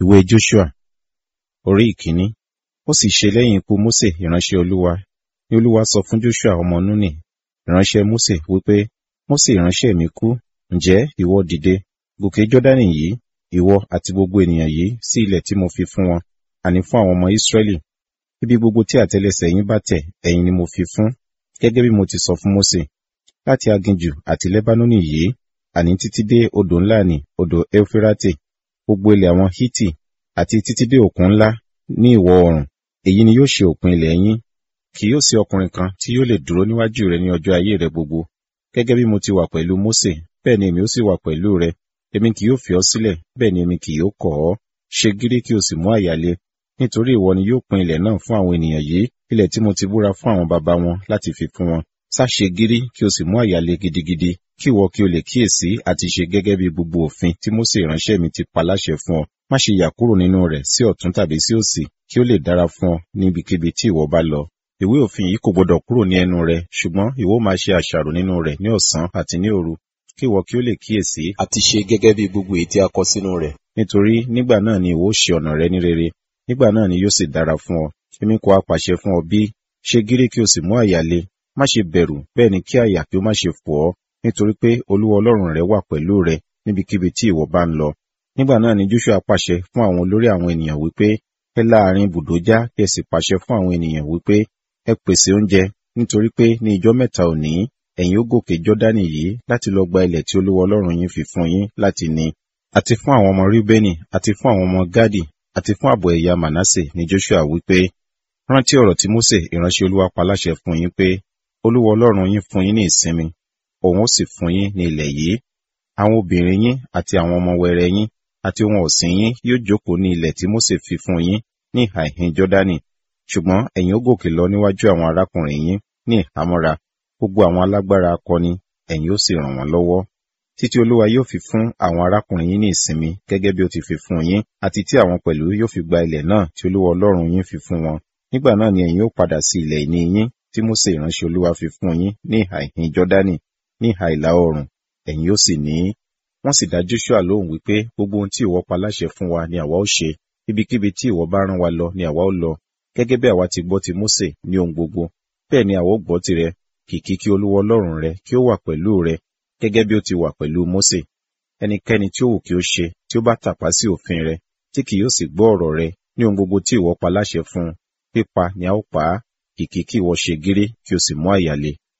Ìwé Joshua orí ìkíní. Ó sì ṣe lẹ́yìn ikú Mósè ìránṣẹ́ Olúwa, ní Olúwa sọ fún Joshua ọmọ Núnì, ìránṣẹ́ Mósè wípé, Mósè ìránṣẹ́ mi kú, ǹjẹ́ ìwọ dìde, gòkè Jọ́dánì yìí, ìwọ àti gbogbo ènìyàn yìí sí ilẹ̀ tí mo fi fún wọn, àní fún àwọn ọmọ Ísírẹ́lì. Ibi gbogbo tí àtẹ́lẹsẹ̀ yín bá tẹ̀, ẹ̀yin ni mo fi fún, gẹ́gẹ́ bí mo ti sọ fún Mósè. Láti aginjù àti Lẹ́bánónì yìí, àní títí dé odò ńlá nì, odò Eufirate, gbogbo ilẹ̀ àwọn Hiti, àti títí dé òkun ńlá ní ìwọ̀ oòrùn, èyí ni yóò ṣe òpin ilẹ̀ yín. Kì yóò sí ọkùnrin kan tí yóò lè dúró níwájú rẹ ní ọjọ́ ayé rẹ gbogbo. Gẹ́gẹ́ bí mo ti wà pẹ̀lú Mósè, bẹ́ẹ̀ ni èmi ó sì wà pẹ̀lú rẹ. Èmi kì yóò fi ọ́ sílẹ̀, bẹ́ẹ̀ ni èmi kì yóò kọ̀ ọ́. Ṣe gírí kí o sì mú àyà le, nítorí ìwọ ni yóò pín ilẹ̀ náà fún àwọn ènìyàn yìí, ilẹ̀ tí mo ti búra fún àwọn baba wọn láti fi fún wọn. Sá ṣe gírí kí o sì mú àyà le gidigidi, kí ìwọ kí o lè kíyèsí àti ṣe gẹ́gẹ́ bí gbogbo òfin tí Mósè ìránṣẹ́ mi ti pa láṣẹ fún ọ. Má ṣe yà kúrò nínú rẹ̀ sí ọ̀tún tàbí sí òsì, kí ó lè dára fún ọ níbikíbi tí ìwọ bá lọ. Ìwé òfin yìí kò gbọdọ̀ kúrò ní ẹnu rẹ, ṣùgbọ́n ìwọ máa ṣe àṣàrò nínú rẹ̀ ní ọ̀sán àti ní òru, kí ìwọ kí ó lè kíyèsí àti ṣe gẹ́gẹ́ bí gbogbo èyí tí a kọ sínú rẹ̀. Nítorí nígbà náà ni ìwọ ó ṣe ọ̀nà rẹ ní rere, nígbà náà ni yóò sì dára fún ọ. Èmi kò á pàṣẹ fún ọ bí, ṣe gírí kí o sì mú àyà le, má ṣe bẹ̀rù, bẹ́ẹ̀ ni kí àyà kí ó má ṣe fò ọ́, nítorí pé Olúwa Ọlọ́run rẹ wà pẹ̀lú rẹ níbikíbi tí ìwọ bá ń lọ. Nígbà náà ni Joshua pàṣẹ fún àwọn olórí àwọn ènìyàn wípé, ẹ láàrin ibùdó já kí ẹ sì pàṣẹ fún àwọn ènìyàn wípé, ẹ pèsè oúnjẹ, nítorí pé ní ijọ́ mẹ́ta òní, ẹ̀yin ó gòkè Jọ́dánì yìí láti lọ gba ilẹ̀ tí Olúwa Ọlọ́run yín fi fún yín láti ní. Àti fún àwọn ọmọ Ríbẹ́nì, àti fún àwọn ọmọ Gádì, àti fún ààbọ̀ ẹ̀yà Mànásè ni Joshua wípé, rántí ọ̀rọ̀ tí Mósè ìránṣẹ́ Olúwa pa láṣẹ fún yín pé, Olúwa Ọlọ́run yín fún yín ní ìsinmi, òun ó sì fún yín ní ilẹ̀ yìí. Àwọn obìnrin yín àti àwọn ọmọ wẹrẹ yín àti ohun ọ̀sìn yín yóò jókòó ní ilẹ̀ tí Mósè fi fún yín ní ìhà ìhín Jọ́dánì. Ṣùgbọ́n ẹ̀yin ó gòkè lọ níwájú àwọn arákùnrin yín ní ìhámọ́ra, gbogbo àwọn alágbára akọni, ẹ̀yin ó sì ràn wọ́n lọ́wọ́. Títí Olúwa yóò fi fún àwọn arákùnrin yín ní ìsinmi gẹ́gẹ́ bí ó ti fi fún yín, àti tí àwọn pẹ̀lú yóò fi gba ilẹ̀ náà tí Olúwa Ọlọ́run yín fi fún wọn. Nígbà náà ni ẹ̀yin ó padà sí ilẹ̀ ìní yín tí Mósè ìránṣẹ́ Olúwa fi fún yín ní ìhà ìhín Jọ́dánì, ní ìhà ìlà oòrùn, ẹ̀yin ó sì ní í. Wọ́n sì dá Joshua lóhùn wípé gbogbo ohun tí ìwọ pa láṣẹ fún wa ni àwa ó ṣe, ibikíbi tí ìwọ bá rán wa lọ ni àwa ó lọ, gẹ́gẹ́ bí àwa ti gbọ́ ti Mósè ní ohun gbogbo, bẹ́ẹ̀ ni àwa ó gbọ́ tirẹ̀, kìkì kí Olúwa Ọlọ́run rẹ kí ó wà pẹ̀lú rẹ, gẹ́gẹ́ bí ó ti wà pẹ̀lú Mósè. Ẹnikẹ́ni tí ó wù kí ó ṣe tí ó bá tàpá sí òfin rẹ, tí kì yóò sì gbọ́ ọ̀rọ̀ rẹ ní ohun gbogbo tí ìwọ pa láṣẹ fún un, pípa ni a ó pa á, kìkì kí ìwọ ṣe gírí kí o sì mú àyà le.